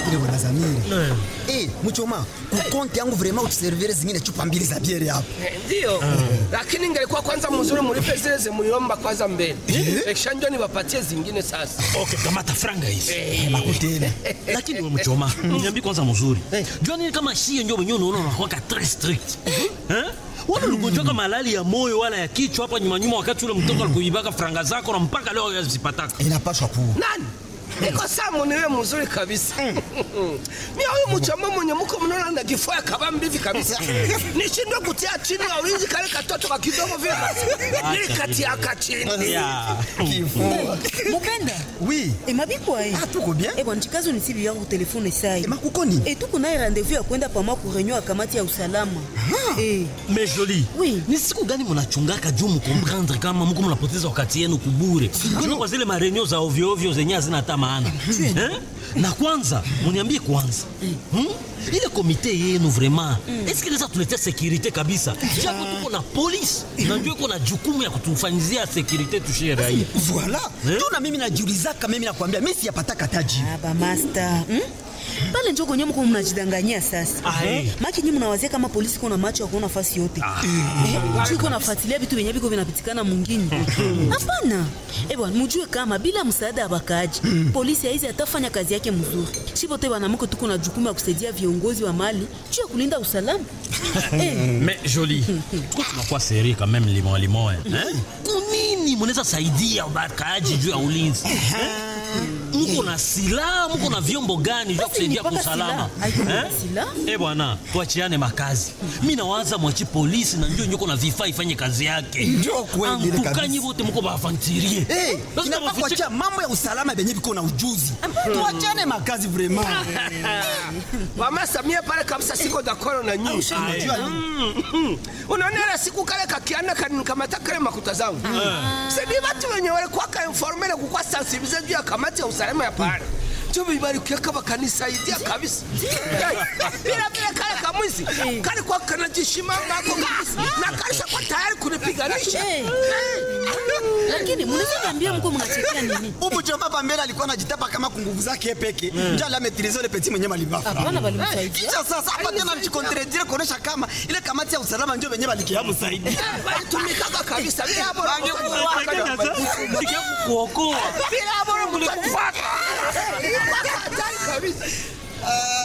ile bwana Zamiri. Eh, mchoma, kukonti yangu vraiment utuservire zingine chupa mbili za biere hapo. Eh, Ndio, lakini ingelikuwa kwanza mzuri mulipe zile zimuliomba kwanza mbele, kisha ndio niwapatie zingine sasa. Okay, kamata franga hizi. Makutele. Lakini wewe mchoma, niambie kwanza mzuri. Jua nini kama shie ndio wenyewe unaona unakuwa très strict. Eh? Wala ugonjwa kama malali ya moyo wala ya kichwa hapa nyuma nyuma wakati ule mtoto alikuibaka franga zako na mpaka leo yazipataka. Inapaswa kuwa. Nani? Niko samu niwe mzuri kabisa. Mimi huyu mchamo mwenye mko mnaona na kifua ya kabambi hivi kabisa. Nishindwe kutia chini ya ulinzi kale katoto ka kidogo vile basi. Nilikatia ka chini. Ya. Kifua. mopenda Oui. emabikwa ye Ah, tuko bien. ebwana chikazo nisibi yangu telefone sai Eh, makuko nini? e tuko naye rendez-vous ya kwenda pama ku reunion ya kamati ya usalama Eh, Mais joli. Oui. Ni siku gani mnachungaka juu mkomprendre kama mko mnapoteza wakati yenu kubure? Kuna kwa zile marenio za ovyo ovyo zenye hazina hata maana. Eh? Na kwanza, mniambie kwanza. Hmm? Ile komite yenu vraiment, est-ce que inaweza tuletea securite kabisa? Japo tuko na polisi na ndio iko na jukumu ya kutufanyizia securite tushie raia. Voilà. Eh? Tuna mimi najiulizaka mimi nakwambia mimi siyapataka taji. aba master hmm? pale njo kwenye mko mnajidanganyia sasa Ah, eh. maki nyi mnawazia kama polisi kuna macho ya kuona fasi yote Eh, iko nafuatilia vitu vyenye viko vinapitikana mwingine hapana eh bwana mujue kama bila msaada ya bakaaji polisi haizi atafanya kazi yake mzuri shipote banamuko tuko na jukumu ya kusaidia viongozi wa mali juu ya kulinda usalama eh, Mais joli. Tuko tunakuwa seri quand même limon limon. Eh? Kunini mnaweza saidia bakaaji juu ya ulinzi? Mko na silaha, mko na vyombo gani vya Basi kusaidia ni kwa mpaka usalama? silaha. Haiko na Eh? silaha. Eh bwana, tuachiane makazi. Mimi nawaza mwachi polisi na ndio nyoko na vifaa ifanye kazi yake. Ndio kweli ile kabisa. Antukanyi wote mko bafantirie. Eh, inafaa kuachia mambo ya usalama benye biko na ujuzi. Tuachane makazi vraiment. Mama Samia pale kabisa siko dakoro na nyinyi. Unajua nini? Mm, mm. Unaona ile siku kale kakiana kanikamata kale makuta zangu. Sasa watu wenye walikuwa ka informele kukwa sensibilize juu ya kamati ya usalama ya pale. Ndio bibarikia kama kanisaidia kabisa. Bila bila kale kamwizi kale kwa kanajishimanga hako kabisa. Na kalisha kwa tayari kunipiganisha. Eh. lakini mnaweza niambia mko mnachekea nini Ubu choma pambele alikuwa anajitapa kama kunguvu zake peke. Ndio la maîtriser le petit mwenye malibafa. hapana balimsaidia Kisha sasa hapa tena mchikontredire kuonesha kama ile kamati ya usalama ndio wenyewe balikiamu zaidi. Walitumikaga kabisa. Bila hapo kuokoa. bila hapo mlikufa. Hatari kabisa.